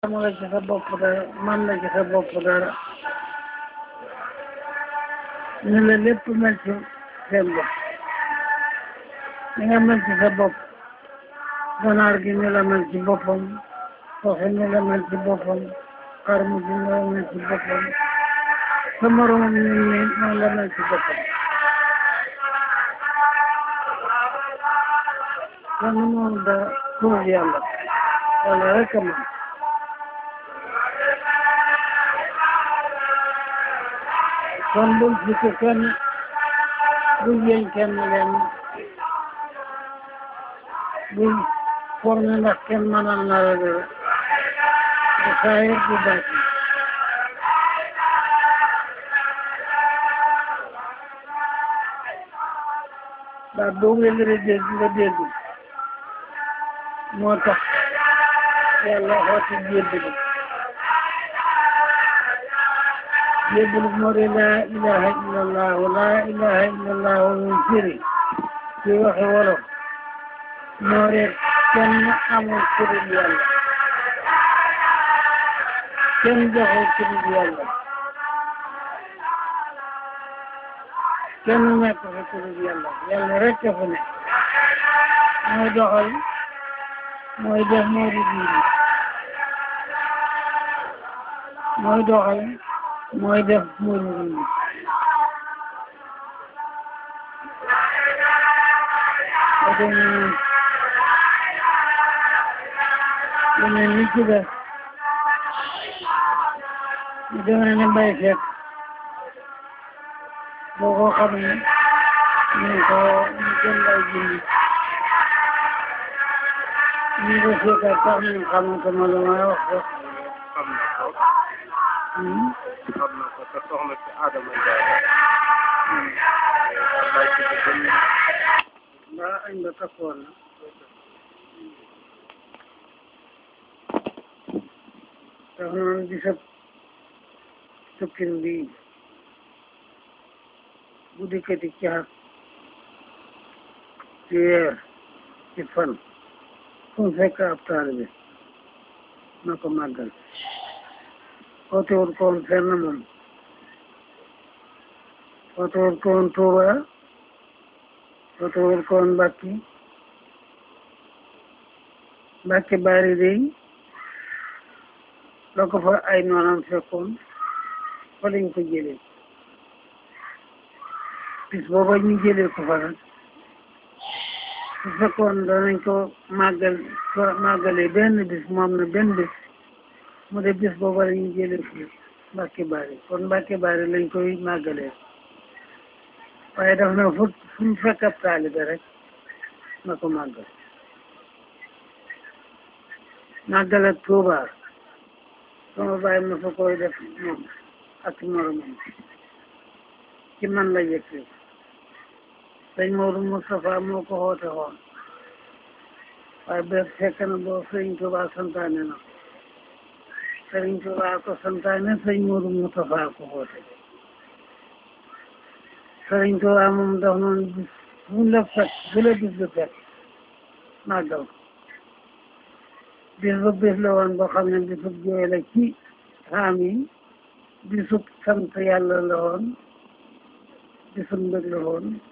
xamula ci sa bopp dara man la ci sa bopp dara ni la lépp mel ci seen bopp ni nga mel ci sa bopp ganaar gi ni la mel ci boppam soxe ni la mel ci boppam xarmu gi ni la mel ci boppam sa moromam ni ni noonu la mel ci boppam kenn moom da tuur yàlla yàlla rek a mën kon bul fukk kenn bul yëñ kenn leen bul forme ndax kenn mënal na la dara bu saayir bu baax baat boobu nga dégg nga dégg moo tax yàlla xooti jébbalu jébbalu moo di laa ilaha illallah laa ilaha illallah muy firi ci waxi wolof moo di kenn amul kurul yàlla kenn joxul kurul yàlla kenn nekk fa kurul yàlla yàlla rek a fa nekk mooy doxal mooy def moo di diine mooy doxal mooy def moo di diine ba demee lu mel ni ci def ñu demee ne mbay fekk boo ko xam ne ñu ko ñu jënd ay jindi ñu ko seetal sax ñu xamante ma lu may wax ko xam na ko xam na ko te soxna si Adama Ndiaye mbaa añ ba takkoon na tax noonu di sëb sëkkin bi bu dikkati caat ci weer ci fan fu mu fekk ab taalibe na ko màggal ootewut koon fenn moom ootewut koon Tuuba ootewut koon Mbàkki Mbàkki bari dey la ko fa ay noonam fekkoon fa lañ ko jëlee bis booba ñu jëlee ko fa nag su fekkoon danañ ko màggal màggalee benn bis moom na benn bis mu de bis booba la ñu jëlee fi Mbàkke Bari kon Mbàkke Bari lañ koy màggalee waaye daf na fu fu mu fekk ab taalibe rek na ko màggal màggal ak Tuuba sama bàyyi ma fa koy def moom ak moromam ci man la yëkkee sëñ Moodu Moustapha moo ko xoote xoon waaye ba fekk na boo sëriñ Tuuba santaane na sëriñ Tuuba ko santaane sëñ Moodu Moustapha ko xoote sëriñ Tuuba moom daf noonu bis fu la fekk fu la bis bi fekk màggal bis ba bis la woon boo xam ne bisub jooy la ci xaam yi bisub sant yàlla la woon bisub mbëg la woon